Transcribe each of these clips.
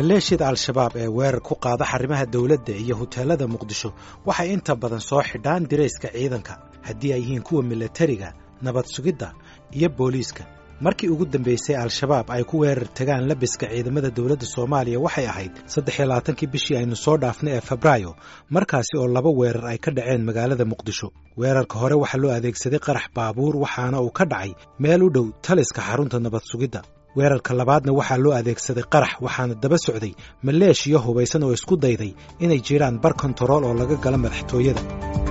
maleeshiyada al-shabaab ee weerar ku qaada xarimaha dowladda iyo huteelada muqdisho waxay inta badan soo xidhaan dirayska ciidanka haddii ay yihiin kuwa milatariga nabad sugidda iyo booliiska markii ugu dambaysay al-shabaab ay ku weerar tagaan labiska ciidamada dowladda soomaaliya waxay ahayd saddex iyo labaatankii bishii aynu soo dhaafnay ee febraayo markaasi oo laba weerar ay ka dhaceen magaalada muqdisho weerarka hore waxaa loo adeegsaday qarax baabuur waxaana uu ka dhacay meel u dhow taliska xarunta nabad sugidda weerarka labaadna waxaa loo adeegsaday qarax waxaana daba socday maleeshiyo hubaysan oo isku dayday inay jiraan bar kontarool oo laga gala madaxtooyada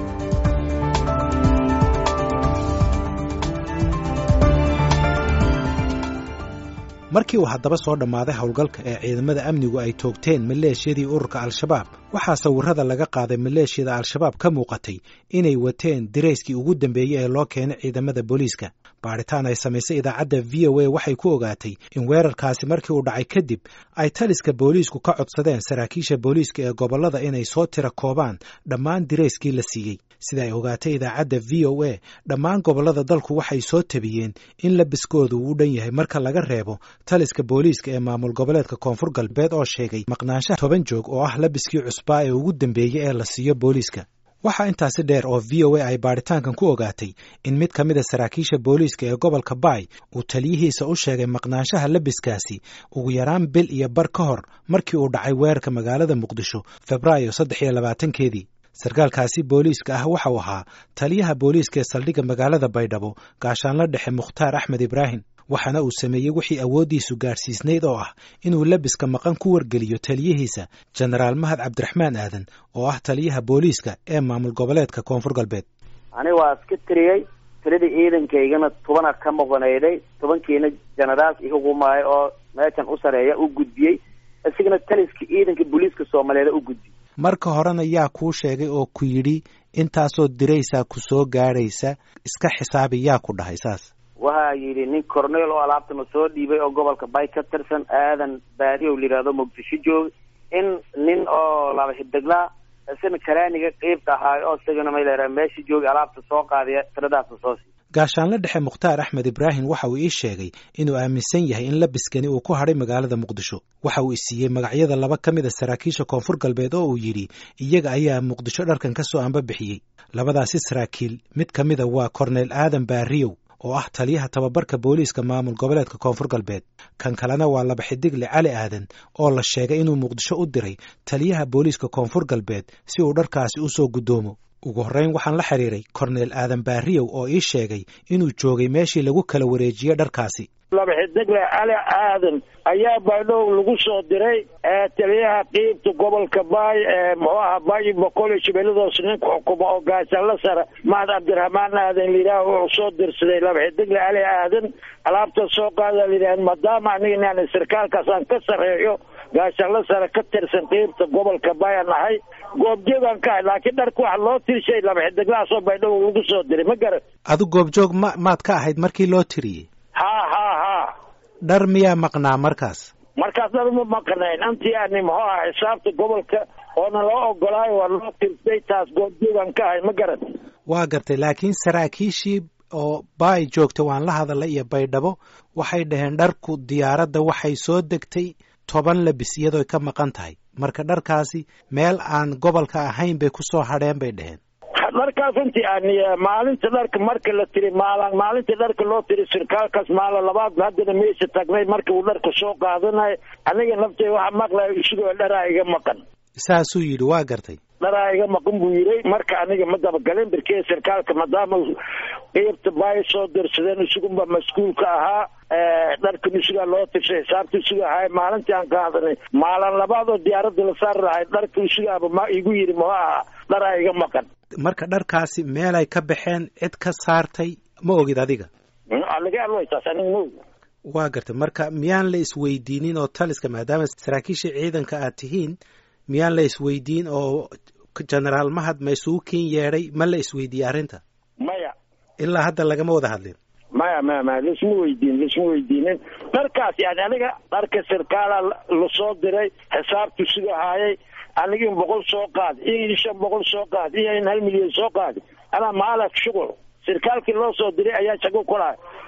markii uu haddaba soo dhammaaday howlgalka ee ciidamada amnigu ay toogteen maleeshiyadii ururka al-shabaab waxaa sawirrada laga qaaday maleeshiyada al-shabaab ka muuqatay inay wateen dirayskii ugu dambeeyey ee loo keenay ciidamada booliiska baadhitaan ay samaysay idaacadda v o a waxay ku ogaatay in weerarkaasi markii uu dhacay kadib ay taliska booliisku ka codsadeen saraakiisha booliiska ee gobollada inay soo tira koobaan dhammaan dirayskii la siiyey sida ay ogaatay idaacadda v o a dhammaan gobollada dalku waxay soo tabiyeen in labiskooda uu u dhan yahay marka laga reebo taliska booliiska ee maamul goboleedka koonfur galbeed oo sheegay maqnaanshaha toban joog oo ah labiskii cusbaa ee ugu dambeeyey ee la siiyo booliiska waxaa intaasi dheer oo v o a ay baadhitaankan ku ogaatay in mid ka mid a saraakiisha booliiska ee gobolka baay uu taliyihiisa u sheegay maqnaanshaha labiskaasi ugu yaraan bil iyo bar ka hor markii uu dhacay weerarka magaalada muqdisho febraayo saddex iyo labaatankeedii sarkaalkaasi booliiska ah waxa uu ahaa taliyaha booliiska ee saldhigga magaalada baydhabo gaashaanla dhexe mukhtaar axmed ibraahim waxaana uu sameeyey wixii awooddiisu gaadhsiisnayd oo ah inuu labiska maqan ku wargeliyo taliyihiisa jenaraal mahad cabdiraxmaan aadan oo ah taliyaha booliiska ee maamul goboleedka koonfur galbeed ani waa iska tiriyey tiradii ciidankaygana tobana ka maqnayday tobankiina jenaraalka ihugumaayo oo meeshan u sareeya u gudbiyey isigana taliska ciidanka booliiska soomaaliyeed u gudbiyey marka horena yaa kuu sheegay oo ku yidhi intaasoo diraysaa ku soo gaadhaysa iska xisaabi yaa ku dhahay saas waxaa yidhi nin corneel oo alaabtana soo dhiibay oo gobolka bay ka tirsan aadan baadiyow layidhahdo muqdisho jooga in nin oo laba xideglaa isna karaaniga qeybta ahaayo oo isagana mayleraa meesha jooga alaabta soo qaadaya tiradaasna soo siiy gaashaanle dhexe mukhtaar axmed ibraahim waxa uu ii sheegay inuu aaminsan yahay in labiskani uu ku hadhay magaalada muqdisho waxa uu isiiyey magacyada laba ka mid a saraakiisha koonfur galbeed oo uu yidhi iyaga ayaa muqdisho dharkan ka soo ambabixiyey labadaasi saraakiil mid ka mida waa korneyl aadan baariyow oo ah taliyaha tababarka booliiska maamul goboleedka koonfur galbeed kan kalena waa laba xidigle cali aadan oo la sheegay inuu muqdisho u diray taliyaha booliiska koonfur galbeed si uu dharkaasi u soo guddoomo ugu horreyn waxaan la xidhiiray korneyl aadan baariyow oo ii sheegay inuu joogay meeshii lagu kala wareejiyey dharkaasi laba xidigle cali aadan ayaa baydhow lagu soo diray taliyaha qiibta gobolka baay muxuu aha baay boqol iyo shabeelladoos ninka xukumo oo gaashaanla sare mahad cabdiraxmaan aadan layidhaah wuxuu soo dirsaday laba xidigle cali aadan alaabta soo qaada layidhaah maadaama aniga inaan sarkaalkaas aan ka sarreeyo gaashaanla sare ka tirsan qiibta gobolka baay aan nahay goobjoogaan ka ahay laakiin dharka waxa loo tirshay laba xidiglahaasoo baydhow lagu soo diray ma garan adu goobjoog ma maad ka ahayd markii loo tiriyey ha ha ha dhar miyaa maqnaa markaas markaas dhar ma maqnayn anti ani muxuu aha xisaabta gobolka oona loo ogolaayo waa loo tirsay taas goobjoogaan ka ahay ma garan waa gartay laakiin saraakiishii oo baay joogta waan la hadalay iyo baydhabo waxay dhaheen dharku diyaaradda waxay soo degtay toban labis iyadooy ka maqan tahay marka dharkaasi meel aan gobolka ahayn bay ku soo hadheen bay dhaheen dharkaas inti ani maalinta dharka marka la tiri maal maalinta dharka loo tiri sarkaalkaas maala labaad haddana meesha tagnay marka uu dharka soo qaadanayo aniga naftay waxa maqlayo isagoo dharaa iga maqan saasuu yidhi waa gartay dharaa iga maqan buu yidhi marka aniga ma dabagalin birkee sarkaalka maadaama qeybta baay soo dirsadeen isagunba mas-uulka ahaa dharkan isagaa loo tirsay xisaabta isaga ahay maalintii aan qaadanay maalin labaad oo diyaaradda la saari lahay dharka isagaaba ma igu yidhi ma aha dharaa iga maqan marka dharkaasi meelay ka baxeen cid ka saartay ma ogid adiga laga alwaytaas aniga ma og waa gartay marka miyaan la isweydiinin oo taliska maadaama saraakiisha ciidanka aad tihiin miyaan la isweydiin oo jenaraal mahad ma isugu kin yeedhay ma la isweydiiyey arrinta maya ilaa hadda lagama wada hadlin maya maya maya laisma weydiin laisma weydiinin dharkaas yani aniga dharka sarkaala lasoo diray xisaabtu siga haayay aniga in boqol soo qaad iyo in shan boqol soo qaad iyo in hal milyan soo qaadi anaa maalak shuqul sarkaalkii loo soo diray ayaa shago kulahay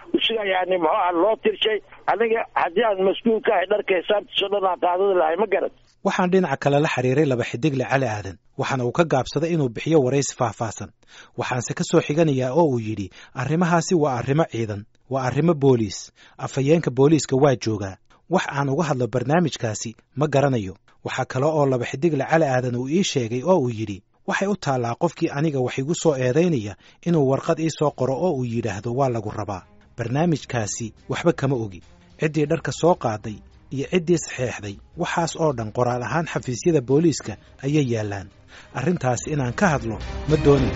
sida yani muxuu aha loo tirshay aniga haddii aan mas-uul ka ahay dharka xisaabtiiso dhan aan qaadada lahay ma garat waxaan dhinaca kale la xiriiray laba xidigle cali aadan waxaana uu ka gaabsaday inuu bixiyo waraysi faahfaahsan waxaanse ka soo xiganayaa oo uu yidhi arrimahaasi waa arrimo ciidan waa arrimo booliis afhayeenka booliiska waa joogaa wax aan uga hadlo barnaamijkaasi ma garanayo waxaa kale oo laba xidigle cali aadan uu ii sheegay oo uu yidhi waxay u taallaa qofkii aniga wax igu soo eedaynaya inuu warqad ii soo qoro oo uu yidhaahdo waa lagu rabaa barnaamijkaasi waxba kama ogi ciddii dharka soo qaaday iyo ciddii saxeexday waxaas oo dhan qoraal ahaan xafiisyada booliiska ayay yaallaan arrintaas inaan ka hadlo ma doonayo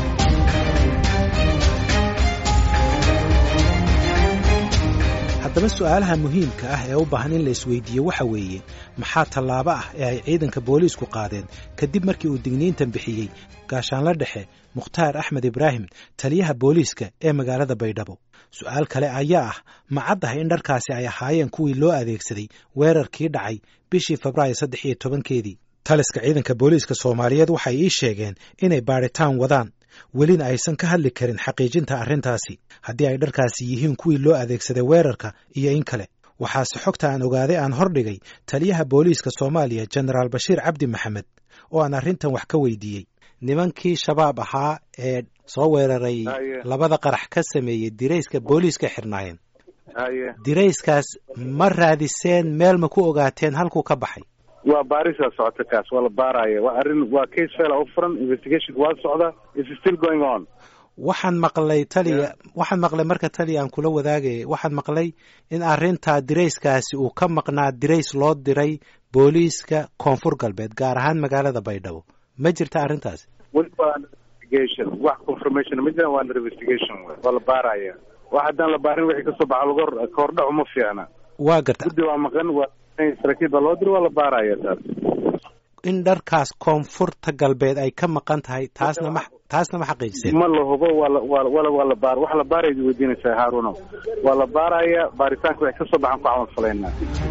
haddaba su'aalaha muhiimka ah ee u baahan in la isweydiiyo waxa weeye maxaa tallaabo ah ee ay ciidanka booliisku qaadeen kadib markii uu digniintan bixiyey gaashaanla dhexe mukhtaar axmed ibraahim taliyaha booliiska ee magaalada baydhabo su'aal kale ayaa ah ma caddahay in dharkaasi ay ahaayeen kuwii loo adeegsaday weerarkii dhacay bishii febraayo saddex iyo tobankeedii taliska ciidanka booliiska soomaaliyeed waxay ii sheegeen inay baadhitaan wadaan welina aysan ka hadli karin xaqiijinta arrintaasi haddii ay dharkaasi yihiin kuwii loo adeegsaday weerarka iyo in kale waxaase xogta aan ogaaday aan hordhigay taliyaha booliiska soomaaliya jenaraal bashiir cabdi maxamed oo aan arrintan wax ka weydiiyey nimankii shabaab ahaa ee soo weeraray labada qarax ka sameeyey dirayska booliiska xirnaayeen dirayskaas ma raadiseen meel ma ku ogaateen halkuu ka baxay waa baarisaa socota kaas waa la baaraya waa arrin waa case fail u furan investigationka waa socda is still going on waxaan maqlay taliya waxaan maqlay marka taliya aan kula wadaagay waxaan maqlay in arrintaa dirayskaasi uu ka maqnaa dirays loo diray booliiska koonfur galbeed gaar ahaan magaalada baydhabo ma jirta arrintaasi weli waa investigation wax confirmation ma jiraan waa under investigation waa la baaraya wax haddaan la baarin wixii kasoo baxa lagor kahordhac uma fiicna waa garta guddi waa maqan waa saraakiil baa loo diro waa la baaraya taas in dharkaas koonfurta galbeed ay ka maqan tahay taasna ma taasna ma xaqiijiseen ma la hubo waa la waa wala waa la baar wax la baaraya weydiinaysaa haaruno waa la baaraya baaritaanka wixii kasoo baxan ku camal falaynaa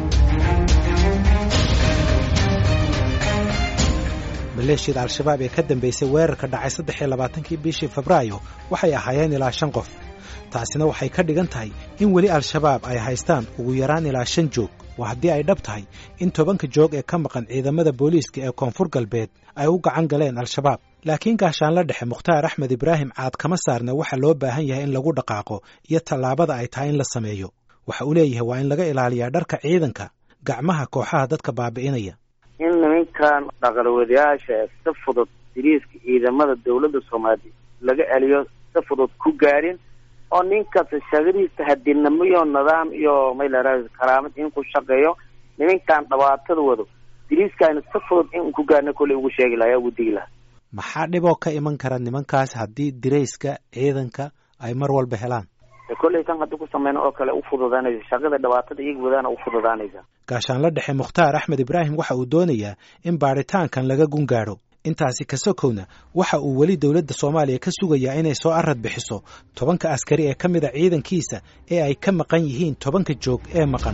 maleeshiyada al-shabaab ee ka dambeysay weerarka dhacay saddex iyo labaatankii bishii febraayo waxay ahaayeen ilaa shan qof taasina waxay ka dhigan tahay in weli al-shabaab ay haystaan ugu yaraan ilaa shan joog waa haddii ay dhab tahay in tobanka joog ee ka maqan ciidamada booliiska ee koonfur galbeed ay u gacan galeen al-shabaab laakiin gaashaanla dhexe mukhtaar axmed ibraahim caad kama saarna waxa loo baahan yahay in lagu dhaqaaqo iyo tallaabada ay tahay in la sameeyo waxa uu leeyahay waa in laga ilaaliyaa dharka ciidanka gacmaha kooxaha dadka baabi'inaya in nimankan dhaqalwadayaasha ee si fudud diriiska ciidamada dawladda soomaaliya laga celiyo si fudud ku gaadhin oo ninkasta shaqadiisa hadinamo iyo nidaam iyo mayla karaamad in ku shaqeeyo nimankan dhibaatada wado diriiskaana si fudud in ku gaadhna kolley ugu sheegi lahaa ugu digi lahaa maxaa dhiboo ka iman kara nimankaas haddii dirayska ciidanka ay mar walba helaan kolley tan haddi ku sameyna oo kale u fududaanaysa shaqada dhibaatada iyaga wadaana u fududaanaysa gaashaanla dhexe mukhtaar axmed ibraahim waxa uu doonayaa in baadhitaankan laga gun gaadho intaasi ka sokowna waxa uu weli dowladda soomaaliya ka sugayaa inay soo arad bixiso tobanka askari ee ka mid a ciidankiisa ee ay ka maqan yihiin tobanka joog ee maqan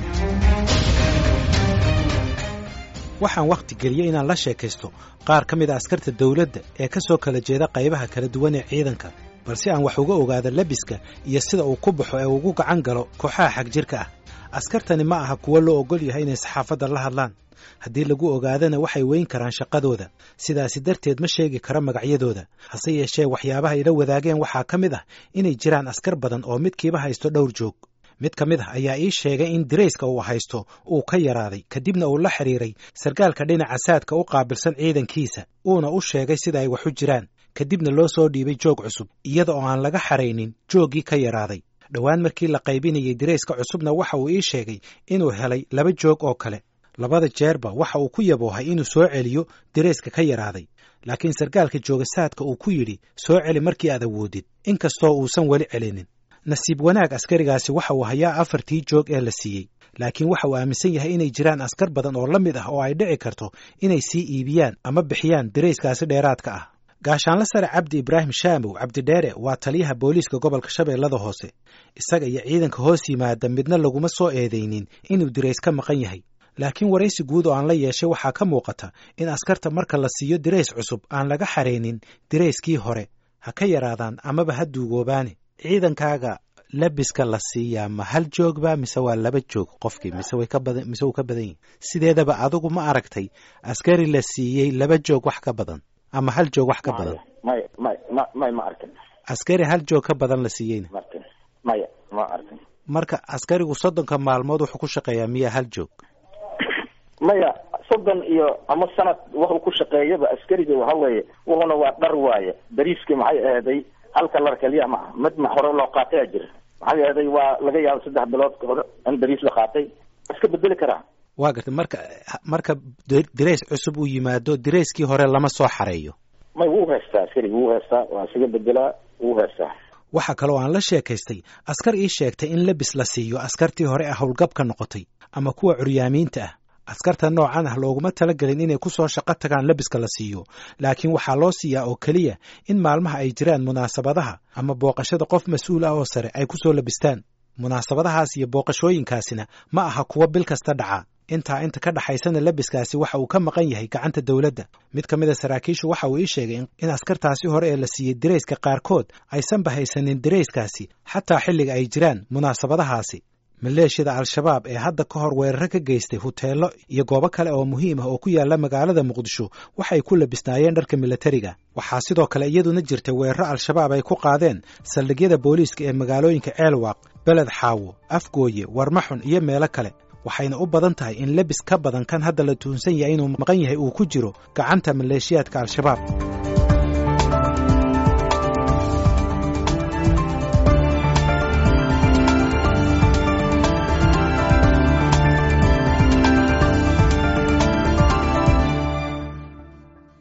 waxaan wakhti geliyey inaan la sheekaysto qaar ka mid a askarta dowladda ee ka soo kala jeeda qaybaha kala duwan ee ciidanka balse aan wax uga ogaado labiska iyo sida uu ku baxo ee ugu gacan galo kooxaha xagjirka ah askartani ma aha kuwo loo ogol yahay inay saxaafadda la hadlaan haddii lagu ogaadana waxay weyn karaan shaqadooda sidaasi darteed ma sheegi karo magacyadooda hase yeeshee waxyaabaha ila wadaageen waxaa ka mid ah inay jiraan askar badan oo midkiiba haysto dhowr joog mid ka mid ah ayaa ii sheegay in dirayska uu haysto uu ka yaraaday kadibna uu la xidhiiray sarkaalka dhinaca saadka u qaabilsan ciidankiisa uuna u sheegay sida ay wax u jiraan kadibna loo soo dhiibay joog cusub iyada oo aan laga xaraynin jooggii ka yaraaday dhowaan markii la qaybinayay dirayska cusubna waxa uu ii sheegay inuu helay laba joog oo kale labada jeerba waxa uu ku yaboohay inuu soo celiyo dirayska ka yaraaday laakiin sarkaalka jooga saadka uu ku yidhi soo celi markii aad awoodid inkastoo uusan weli celinin nasiib wanaag askarigaasi waxa uu hayaa afartii joog ee la siiyey laakiin waxa uu aaminsan yahay inay jiraan askar badan oo la mid ah oo ay dhici karto inay sii iibiyaan ama bixiyaan dirayskaasi dheeraadka ah gaashaanla sare cabdi ibraahim shaamow cabdidheere waa taliyaha booliiska gobolka shabeellada hoose isaga iyo ciidanka hoos yimaada midna laguma soo eedaynin inuu dirays ka maqan yahay laakiin waraysi guud oo aan la yeeshay waxaa ka muuqata in askarta marka la siiyo dirays cusub aan laga xaraynin dirayskii hore ha ka yaraadaan amaba ha duugoobaane ciidankaaga labiska la siiyaa ma hal joogba mise waa laba joog qofkii mise way ka badan mise wuu ka badan yihin sideedaba adigu ma aragtay askari la siiyey laba joog wax ka badan ama hal joog wax ka badan may may ma may ma arkin askari hal joog ka badan la siiyeyna markin maya ma arkin marka askarigu soddonka maalmood wuxuu ku shaqeeyaa miya hal joog maya soddon iyo ama sanad wuxuu ku shaqeeyaba askariga waxa weeye wuxuna waa dhar waaye bariiskii maxay aheeday halka lar keliya ma ah mid ma hore loo qaataya jira maxay aheeday waa laga yaaba saddex bilood hore in bariis la qaatay iska bedeli karaa waa gartay marka marka dirays cusub uu yimaado dirayskii hore lama soo xareeyo may wuu heystaa askariga wuu heystaa waa isaga bedelaa wuu heystaa waxaa kaloo aan la sheekaystay askar ii sheegtay in labis la siiyo askartii hore ah howlgabka noqotay ama kuwa curyaamiinta ah askarta noocan ah looguma talagelin inay ku soo shaqo tagaan labiska la siiyo laakiin waxaa loo siiyaa oo keliya in maalmaha ay jiraan munaasabadaha ama booqashada qof mas-uul ah oo sare ay ku soo labistaan munaasabadahaas iyo booqashooyinkaasina ma aha kuwo bil kasta dhaca intaa inta ka dhaxaysana labiskaasi waxa uu ka maqan yahay gacanta dowladda mid ka mid a saraakiishu waxa uu ii sheegay in askartaasi hore ee la siiyey dirayska qaarkood aysanba haysanin dirayskaasi xataa xilliga ay jiraan munaasabadahaasi maleeshiyada al-shabaab ee hadda ka hor weeraro ka geystay huteelo iyo goobo kale oo muhiim ah oo ku yaala magaalada muqdisho waxay ku labisnaayeen dharka milatariga waxaa sidoo kale iyaduna jirta weeraro al-shabaab ay ku qaadeen saldhigyada booliiska ee magaalooyinka ceelwaaq beled xaawo afgooye warmaxun iyo meelo kale waxayna u badan tahay in lebis ka badan kan hadda la tuunsan yahay inuu maqan yahay uu ku jiro gacanta maleeshiyaadka al-shabaab